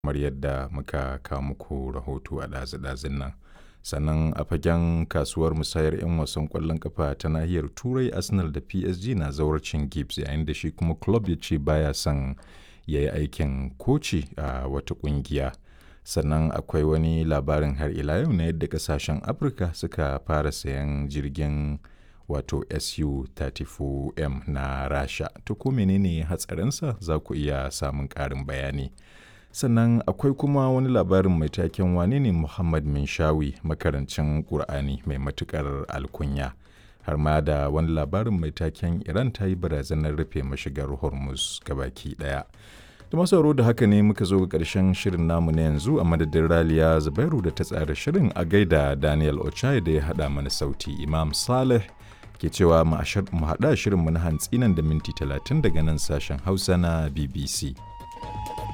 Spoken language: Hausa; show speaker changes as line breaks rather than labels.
kamar yadda muka kawo muku rahoto a ɗazu-ɗazun nan. Sannan a fagen kasuwar musayar 'yan wasan ƙwallon kafa ta nahiyar Turai Arsenal da PSG na zawarcin Gibbs yayin da shi kuma club ya ce baya son ya yi aikin koci a wata ƙungiya. Sannan akwai wani labarin har ila yau na yadda ƙasashen Afirka suka fara sayan jirgin wato Su-34M na Rasha. To ko menene hatsarinsa za ku iya samun ƙarin bayani. Sannan akwai kuma wani labarin mai taken wane ne Muhammad Minshawi makarancin Ƙur'ani mai matuƙar alkunya. Har ma da wani labarin mai taken Iran ta yi barazanar rufe mashigar Hormuz gabaki ɗaya. Da masauro da haka ne muka zo ga ƙarshen shirin namu na yanzu a madadin Raliya Zubairu da ta tsara shirin a gaida Daniel Ochai da ya haɗa mana sauti Imam Saleh ke cewa mu haɗa shirinmu na hantsi nan da minti talatin daga nan sashen Hausa na BBC.